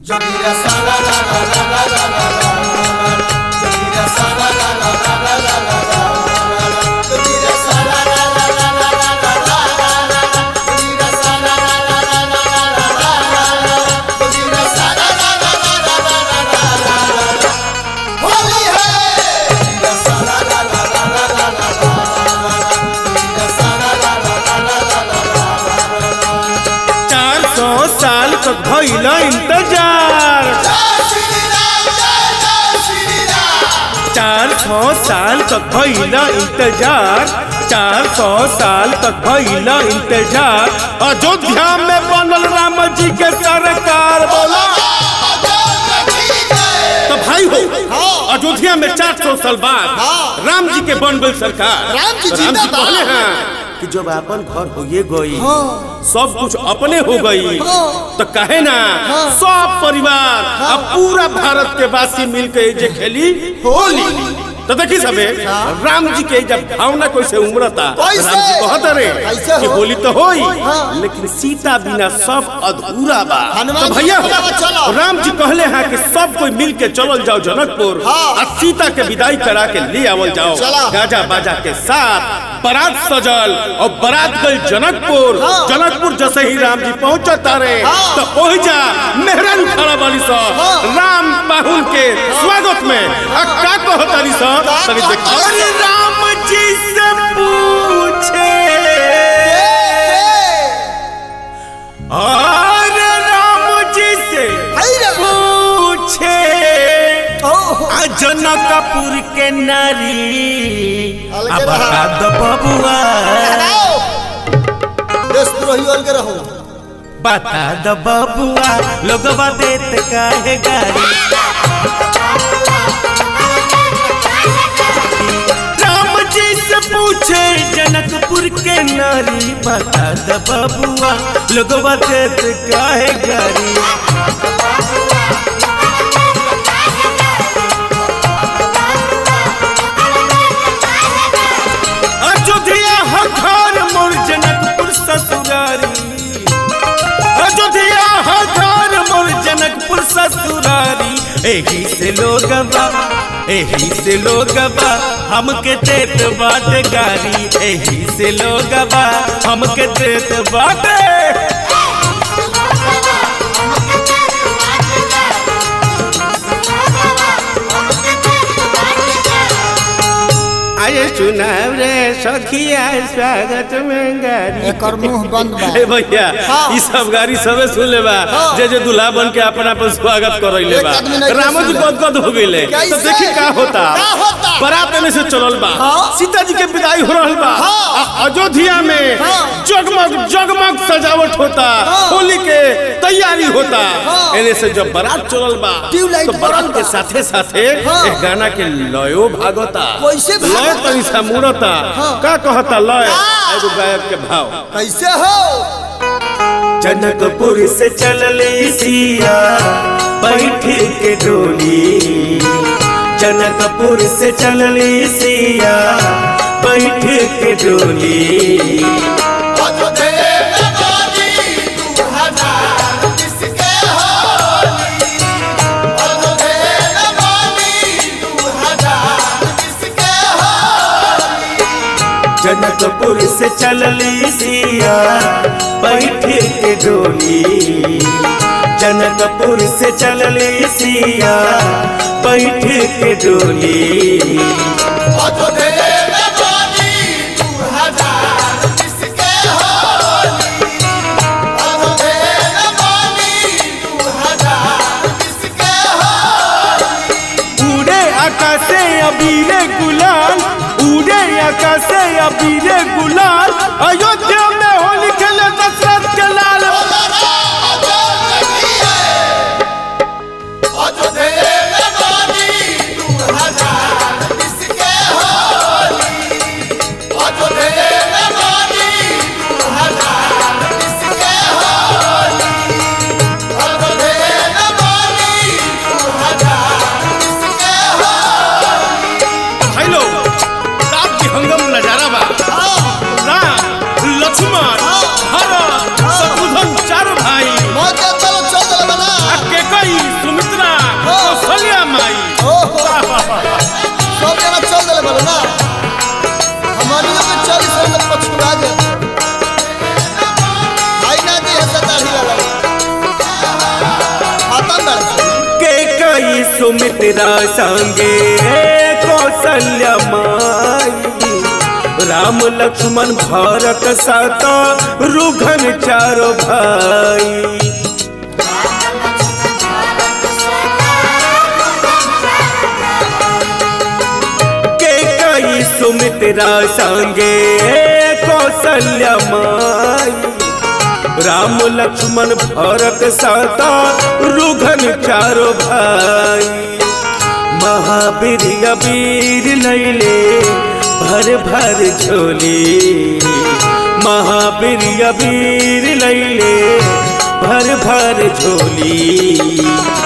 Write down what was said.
Jogira sa la la la la la la la la Jogira sa la la la la la la la la Jogira sa la la la la la la la la Jogira sa la la la la la la la Jogira sa la la la la la la la Holi hai Jogira sa la la la la la la la Jogira sa la la la la la la la चार सौ साल तक भइल इंतजार जय श्री राम जय जय श्री राम चार सौ साल तक भइल इंतजार चार सौ साल तक भइल इंतजार अयोध्या में बनल राम जी के सरकार बोला तो भाई हो अयोध्या में चार सौ साल बाद राम जी के बन गई सरकार राम जी तो जिंदा बा। कहले हैं कि जब अपन घर होइए गई सब कुछ अपने हो गई तो कहे ना सब परिवार अब पूरा भारत के वासी मिलके जे खेली होली तो देखी सबे राम जी के जब भावना कैसे उमड़ता कैसे? राम जी कहत रे कैसे कि हो? होली तो होई लेकिन सीता बिना सब अधूरा बा हनुमान तो जी भैया बोला, चलो। राम जी कहले हैं कि सब कोई मिल के चलल जाओ जनकपुर हाँ। और सीता के विदाई करा के ले आवल जाओ चला। गाजा बाजा के साथ बारात सजल और बारात गई जनकपुर हाँ। जनकपुर जैसे ही राम जी पहुंचता रहे हाँ। तो पहुंच जा मेहरान खड़ा बाली सा हाँ। राम बाहुल के स्वागत में आ का कहताली सा का तनी देख कहताली? अरे राम जी से पूछे अरे राम जी से पूछे आ जनकपुर के नारी अलगे अब रहा। का द बबुआ देशद्रोही अलगे रहो बता द बबुआ लोगवा देत काहे गारी राम जी से पूछे जनकपुर के नारी बता द बबुआ लोगवा देत काहे गारी अयोध्या ह घर मोर जनकपुर ससुरारी अयोध्या ह घर मोर जनकपुर ससुरारी एही से लोगवा एही से लोगवा हमके देत बाटे गारी एही से लोगवा हमके देत बाटे आये चुनाव रे सखिया स्वागत में गारी एकर मुंह बंद बा ए भैया हाँ। ई सब गाड़ी सबे सुन ले बा हाँ। जे जे दूल्हा बन के अपना अपन स्वागत करैले एक बा आदमी नहीं रामो जी सुन ले। गदगद हो गइले तो कैसे? देखी का होता का होता? बारात में से चलल बा हाँ। सीता जी के विदाई हो रहल बा हाँ। आ अयोध्या में हाँ। जगमग जगमग सजावट होता हाँ। होली के तैयारी होता हाँ। एने से जब बारात चलल बा ट्यूबलाइट तो बारात बरल के बा। साथे साथे हाँ। एक गाना के लयो भागता कैसे भागता? लय तनी सा मुड़ता हाँ। का कहता लय हाँ। एगो गायक के भाव कैसे हो जनकपुर से चलले सिया बैठ के डोली जनकपुर से चलले सिया बैठ के डोली जनकपुर से चलले सिया बैठ के डोली जनकपुर से चलले सिया बैठ के डोली उड़े आकाशे अबीरे गुलाल उड़े आकाशे अबीरे गुलाल अयोध्या में होली खेले दशरथ के लाल भाई लोग रात की हंगम नजारा बा राम लक्ष्मण कई सुमित्रा संगे कौशल्य माई राम लक्ष्मण भरत सत रुघन चारो भाई के कई सुमित्रा संगे कौशल्य माई राम लक्ष्मण भरत सता रुघन चारो भाई महावीर अबीर लैले भर भर झोली महावीर अबीर लैले भर भर झोली